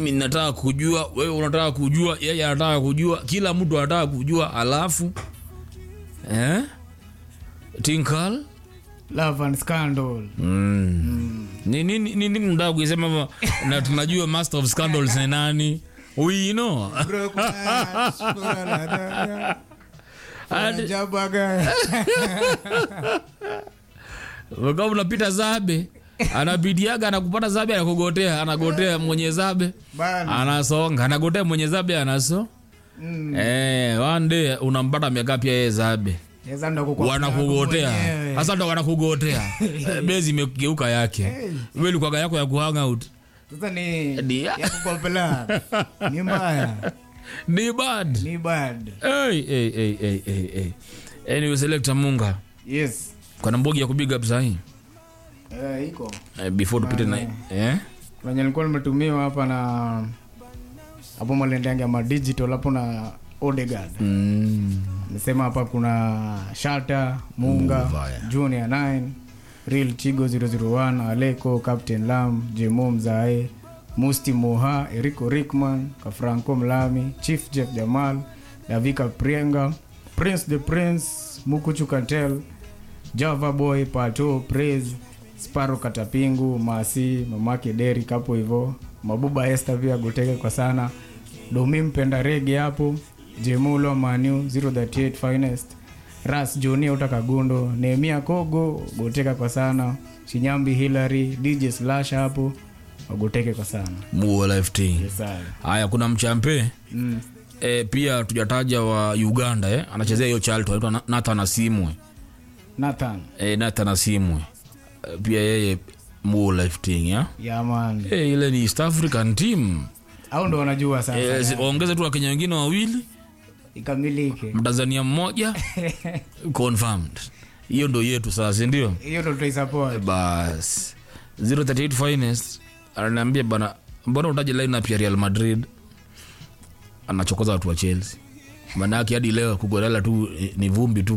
mimi nataka kujua wewe unataka kujua yeye anataka kujua kila mtu anataka kujua alafu eh? tinkal love and scandal mm. ni nini nini mtaka kuisema hapa? na tunajua master of scandals ni nani we know Hadi- Jabaga. kama unapita zabe anapidiaga anakupata zabe anakugotea anagotea mwenye zabe Bana. anasonga anagotea mwenye zabe anaso Mm. eh, one day unampata amekaa pia yeye zabe Sasa ndo kukwambia wanakugotea mwenyewe. sasa ndo wanakugotea Eh, bezi imegeuka yake wewe ilikuwaga yako ya kuhang out Sasa ni Dia. ya kukopela. Ni mbaya. ni bad Ni bad. hey, hey, hey, hey, hey, hey. anyway selector munga Yes. kuna mbogi ya kubiga up sahii Eh, iko. eh, before tupite na eh? Wenye nilikuwa nimetumiwa hapa na hapo malendangi ya digital hapo na Odegaard. mm. Nimesema hapa kuna Shata, Munga, Muvaya. Junior 9, Real Chigo 001, Aleko, Captain Lam, Jemo Mzae, Musti Moha, Eriko Rickman, Kafranco Mlami, Chief Jeff Jamal, Davika Prienga, Prince the Prince, Mukuchu Kantel, Java Boy, Pato, Praise, Sparo Katapingu, Masi, Mamake Deri hapo hivyo, Mabuba Esther pia goteke kwa sana, Domi Mpenda Rege hapo, Jemulo Manu 038 Finest, Ras Joni Ota Kagundo, Nehemia Kogo goteka kwa sana, Shinyambi Hillary, DJ Slash hapo wagoteke kwa sana. Muo lft Yes, sir. haya kuna mchampe Mm. e, pia tujataja wa uganda eh? anachezea hiyo chalto aitwa Na- nathan asimwe Nathan. e, nathan asimwe e, pia yeye muo lifting ya Yeah, man. e, ile ni east african team Au ndo wanajua sasa. e, zi- waongeze tu wakenya wengine wawili Ikamilike. mtanzania mmoja confirmed hiyo ndo yetu sasa sindio Hiyo ndo tutaisupport. bas 038 finest ananiambia bana mbona utaje lineup ya real madrid anachokoza watu wa chelsea maanaake hadi leo kugorela tu eh, ni vumbi tu